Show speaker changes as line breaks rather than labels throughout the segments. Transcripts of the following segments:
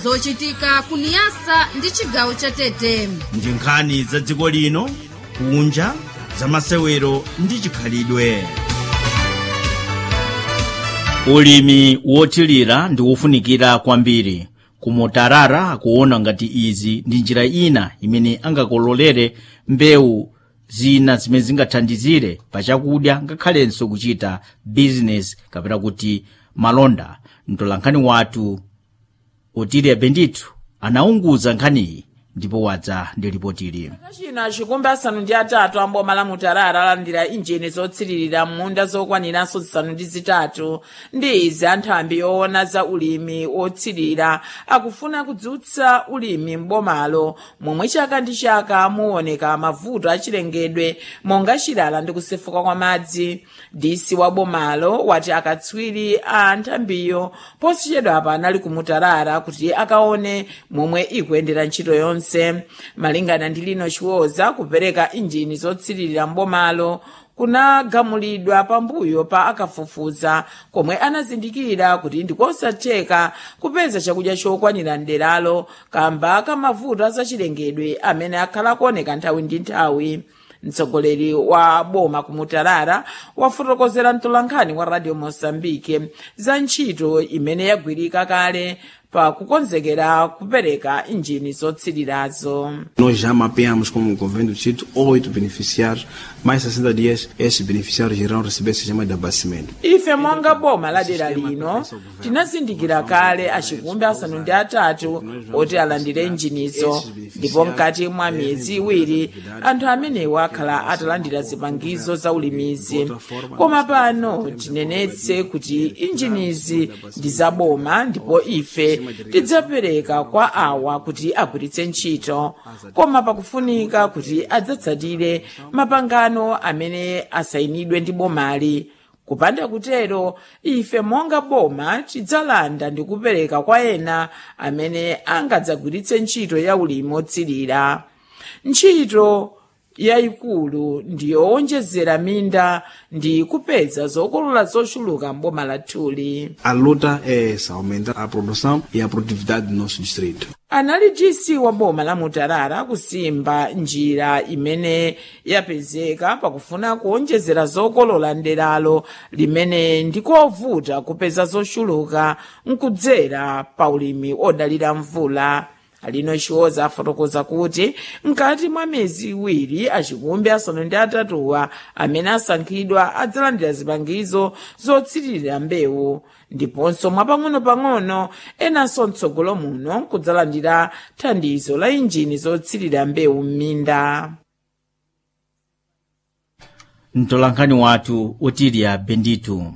zochitika kuniyasa ndi chigawo cha tete
ndi nkhani za dziko lino kunja za masewero ndi chikhalidwe ulimi wothirira ndi wofunikira kwambiri kumutarara akuona ngati izi ndi njira ina imene angakololere mbewu zina zimene zingathandizire pachakudya ngakhalenso kuchita bizinesi kapena kuti malonda mtolankhani wathu otilia bendithu anaunguza nkhaniyi ndipo wadza ndi ripotili
chino achikumbi asanu ndi atatu amboma la mutarara alandira injini zotsiririra m'munda zokwaniranso zisanu ndi zitatu ndi izi anthambi yoona za ulimi wotsirira akufuna kudzutsa ulimi m'bomalo momwe chaka ndi chaka muoneka mavuto achilengedwe monga chilala ndi kusefuka kwa madzi disi wa bomalo wati akatswiri a nthambiyo posachedwapa anali kumutarara kuti akaone momwe ikuyendera ntchito yonse malingana ndi lino chiwoza kupereka injini zotsiririra mbomalo kunagamulidwa pambuyo pa akafufuza komwe anazindikira kuti ndikosatheka kupeza chakudya chokwanira mderalo kamba kamavuto azachilengedwe amene akhala kuoneka nthawi ndi nthawi mtsogoleri wa boma kumutarara wafotokozera mtolankhani wa radio mosambike za ntchito imene yagwirika kale pa kukonzekera kupereka injini zotsirirazo
Nós já mapeamos como governo do distrito oito beneficiários, mais 60 dias esses beneficiários irão receber sistema de abastecimento.
ife monga boma la dera lino tinazindikira kale achikumbi asanu ndi atatu oti alandire injinizo ndipo mkati mwa miyezi iwiri anthu amenewo akhala atalandira zipangizo za ulimizi koma pano tinenetse kuti injinizi ndi zaboma ndipo ife tidzapereka kwa awa kuti agwiritse ntchito koma pakufunika kuti adzatsatire mapangano amene asayinidwe ndi bomali kupanda kutero ife monga boma tidzalanda ndi kupereka kwa ena amene angadzagwiritse ntchito ya ulimi otsirira ntchito yayikulu ndiyowonjezera minda ndi kupeza zokolola zochuluka mboma lathuli
A luta é essa, aumentar a produção e a produtividade do nosso distrito.
anali dc wa boma la mutarara kusimba njira imene yapezeka pakufuna kuonjezera zokolola nderalo limene ndikovuta kupeza zochuluka nkudzera pa ulimi odalira mvula alino chiwoza afotokoza kuti mkati mwa miyezi iwiri achikumbi asanu ndi atatuwa amene asankhidwa adzalandira zipangizo zotsiririra mbewu ndiponso mwapang'ono-pang'ono enanso mtsogolo muno kudzalandira thandizo la injini zotsirira mbewu m'minda
mtolankhani wathu otilia benditu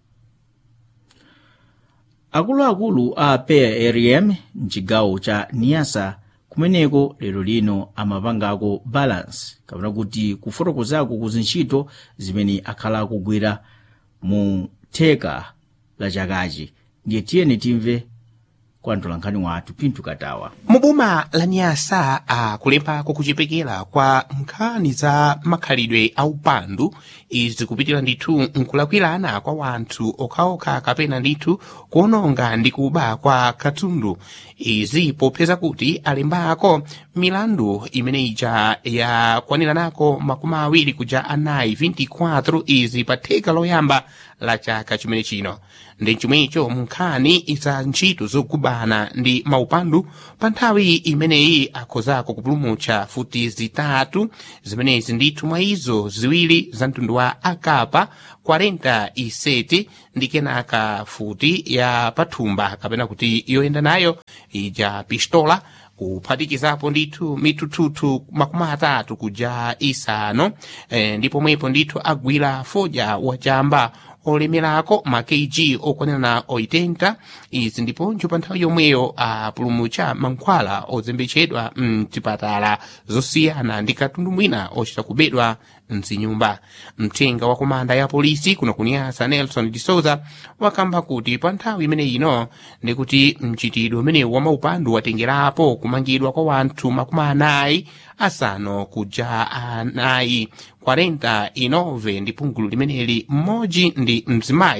akuluakulu a prm mchigawo cha niyasa kumeneko lero lino amapangako balance kapena kuti kufotokozako kuzintchito zimene akhala akugwira mu theka la chakachi ndiye tiyeni timve kwa mtolankhani wathu pinthu katawa
muboma la nyasa akulembako kuchepekera kwa nkhani za makhalidwe aupandu izi kupitira ndithu nkulakwirana kwa wanthu okhaokha kapena ndithu kuononga ndi kuba kwa katundu izi popeza kuti alembako milandu imene ija yakwaniranako makumi awiri kuja anayi 24 izi pa theka loyamba la chaka chimene chino ndi chomwecho munkhani za ntchito zogubana ndi maupandu pa nthawi imeneyi akhozako kupulumutsa futi zitatu zimenezi ndithu mwa izo ziwiri za mtundu wa akapa 47 ndi kenaka futi ya pathumba kapena kuti yoyenda nayo ija pistola kuphatikizapo ndithu mituthuthu makumi atatu kuja isanu e, ndipo mwepo ndithu agwira foja wachamba olemerako ma kg okwanira na 80 izi ndiponso pa nthawi yomweyo apulumutsa mankhwala ozembetsedwa mtipatala zosiyana ndi katundu mwina ochita kubedwa mzinyumba mthenga wa komanda ya polisi kuno kuniyasa nelson de souza wakamba kuti pa nthawi imene ino ndikuti mchitidwe umenewu wa maupandu watengerapo kumangidwa kwa wanthu makumi anayi asanu kuja anayi 49 ndi pungulu limeneli mmodzi ndi mzimayi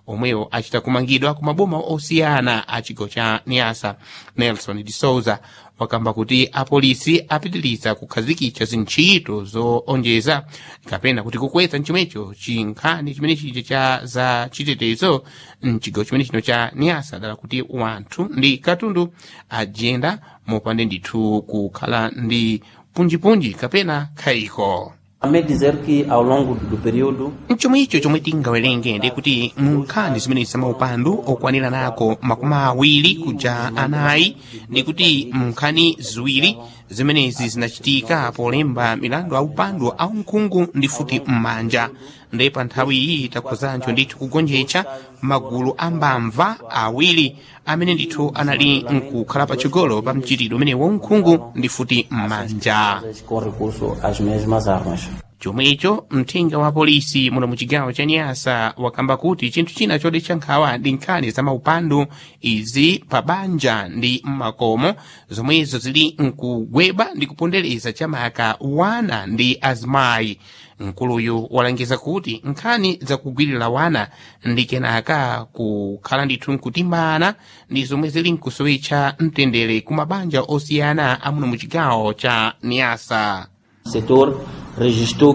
omwewo achita kumangidwa ku maboma osiyana a chigawo cha niasa nelson de souza wakamba kuti apolisi apitiriza kukhazikitsa zintchito zoonjeza kapena kuti kukweza chomwecho chinkhani chimene chija cha za chitetezo mchigawo chimene chino cha niasa dala kuti wanthu ndi katundu ajenda mopande ndithu kukhala ndi punjipunji kapena khayiko
Também dizer que ao longo do período
mchomwe icho chomwe tingawerenge ndi kuti munkhani zimene zamaupandu okwanira nako makumi awiri kuja anayi ndi kuti munkhani ziwiri zimenezi zinachitika polemba milandu aupandu aunkhungu ndi futi m'manja ndi pa nthawi iyi takhuzancho ndithu kugonjetsa magulu ambamva awiri amene ndithu anali nkukhala patsogolo pa mchitidwe umene waunkhungu ndi futi m'manja
com recurso às mesmas armas.
chomwecho mthenga wa polisi muno mu chigawo cha nyasa wakamba kuti chinthu china chodetsa nkhawa ndi nkhani za maupandu izi pa banja ndi mmakomo zomwezo zili nkugweba ndi kupondereza chamaka wana ndi azimayi mkuluyu walangiza kuti nkhani zakugwirira wana ndi kenaka kukhala ndithu nkutimbana ndi zomwe zili nkusowetsa mtendere ku mabanja osiyana amuno mu chigawo cha nyasa
O setor registrou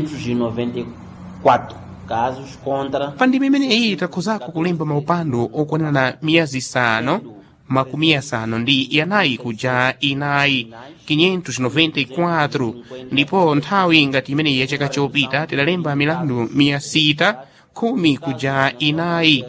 594 casos contra
pa ndima imeneyi takhuzako kulemba maupandu okwanira na miyezi isanu makumi asanu ndi yanayi kuja inayi 594 ndipo nthawi ngati imeneyi ya chaka chopita tidalemba milandu miya sita khumi kuja inayi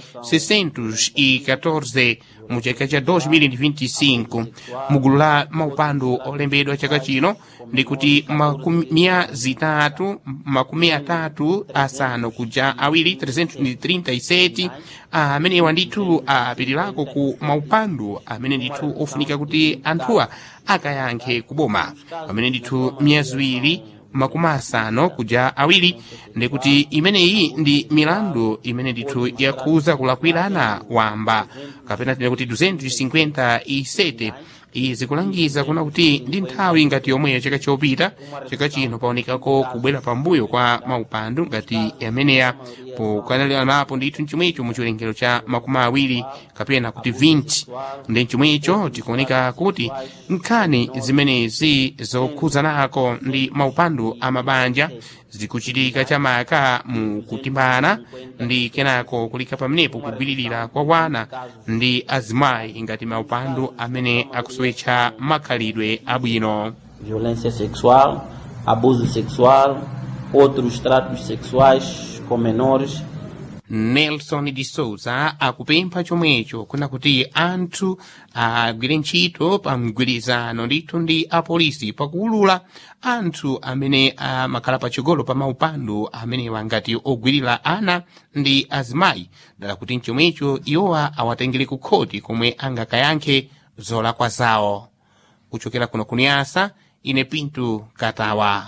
614 mu chaka cha 2025 mugulu la maupandu olembedwa chaka chino ndi kuti makumi miya zitatu makumi atatu asanu kuja awiri 337 amenewa ndithu apitirako ku maupandu amene ndithu ofunika kuti anthuwa akayankhe kuboma pamene ndithu miya ziwiri makumi asanu kuja awiri ndikuti imeneyi ndi milandu imene ndithu yakhuza kulakwirana wamba kapena tine kuti 257 izi kulangiza kuna kuti ndi nthawi ngati yomweyo chaka chopita chaka chino paonekako kubwera pambuyo kwa maupandu ngati ameneya pokanaliranapo ndithu mchomwecho mu chiwerengero cha makumi awiri kapena kuti 20 ndi mchomwecho tikuoneka kuti nkhani zimenezi zokhuzanako ndi maupandu amabanja zikuchitika chamaka mu kutimbana ndi kenako kulika pamenepo kugwiririra kwa wana ndi azimayi ngati maupandu amene akusowetsa makhalidwe abwino
violência sexual, abuso sexual, outros tratos sexuais com menores
nelson de souza akupempha chomwecho kuna kuti anthu agwire ntchito pa mgwirizano ndithu ndi apolisi pakuwulula anthu amene amakhala patsogolo pa maupandu amenewa ngati ogwirira ana ndi azimayi dala kuti mchomwecho iwowa awatengere ku khoti komwe angakayankhe zolakwa zawo kuchokera kuno kuniyasa ine pinto katawa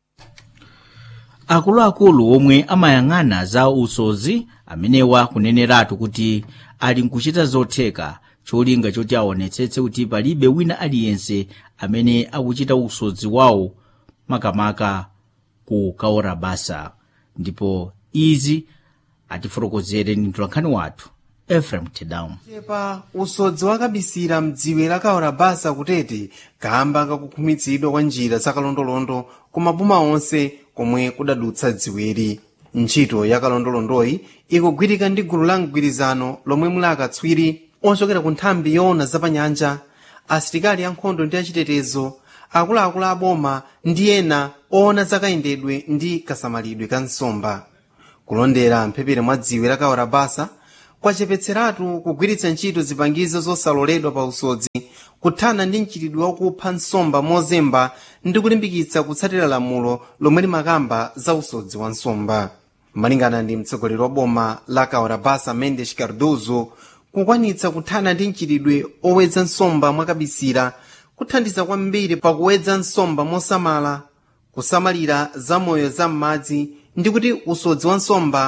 akuluakulu omwe amayang'ana za usodzi amenewa kuneneratu kuti ali nkuchita zotheka cholinga choti aonetsetse kuti palibe wina aliyense amene akuchita usodzi wawo makamaka ku kaora basa ndipo izi atifotokozere ndi mtolankhani wathu efrem tedown
chepa usodzi wakabisira mdziwe la kaora basa kutete kamba kakukhumitsidwa kwa njira zakalondolondo ku maboma onse komwe kudadutsa dziwiri ntchito ya kalondolondoyi ikugwirika ndi gulu la mgwirizano lomwe muli akatswiri ochokera ku nthambi yoona zapanyanja asilikali ankhondo ndi achitetezo akuluakulu aboma ndi ena oona zakayendedwe ndi kasamalidwe ka nsomba kulondera mphepere mwa dziwe la kaora basa kwachepetseratu kugwiritsa ntchito zipangizo zosaloledwa pa usodzi kuthana ndi mchitidwe wakupha nsomba mozemba ndi kulimbikitsa kutsatira lamulo lomwe limakamba za usodzi wa nsomba malingana ndi mtsogoleri wa boma la kaora basa mendes cardozo kukwanitsa kuthana ndi mchitidwe owedza nsomba mwakabisira kuthandiza kwambiri pakuwedza nsomba mosamala kusamalira zamoyo za m'madzi ndi kuti usodzi wa nsomba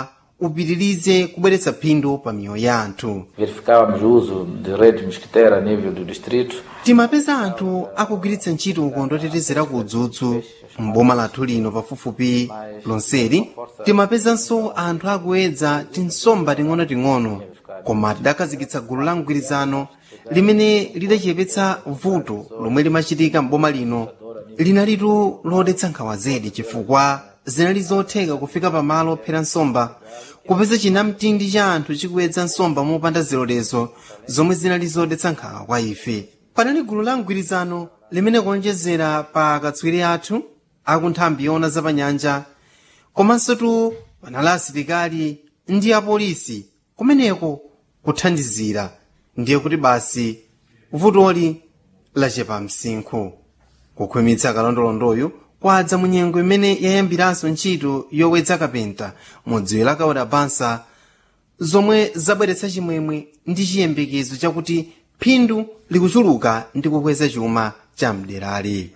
upitirize kubweretsa phindu pa miyoyo ya anthu
Verificávamos o uso de rede mosquiteira a nível do distrito.
timapeza anthu akugwiritsa ntchito ukondo otetezera ku udzudzu m'boma lathu lino pafupifupi lonseli timapezanso anthu akuyedza tinsomba ting'onoting'ono koma tidakhazikitsa gulu la mgwirizano limene lidachepetsa vuto lomwe limachitika m'boma lino linalitu lodetsa nkhawa zedi chifukwa zinali zotheka kufika pamalo ophera nsomba kupeza chinamtindi cha anthu chikuyedza nsomba mopanda zilolezo zomwe zinali zodetsa nkhawa kwa ife panali gulu la mgwirizano limene kuonjezera pa akatswiri athu akunthambi yoona zapanyanja komanso tu panali asilikali ndi apolisi kumeneko kuthandizira ndiye kuti basi vutoli lachepa msinkhu kukhwimitsa kalondolondoyu kwadza mu nyengo imene yayambiranso ntchito yowedza kapenta mu dziwe la kaora bansa zomwe zabweretsa chimwemwe ndi chiyembekezo chakuti phindu likuchuluka ndi kukweza chuma cha mderali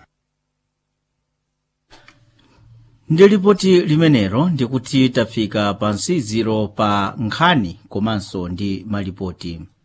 ndi lipoti limenelo ndikuti tafika pa nsiziro pa nkhani komanso ndi malipoti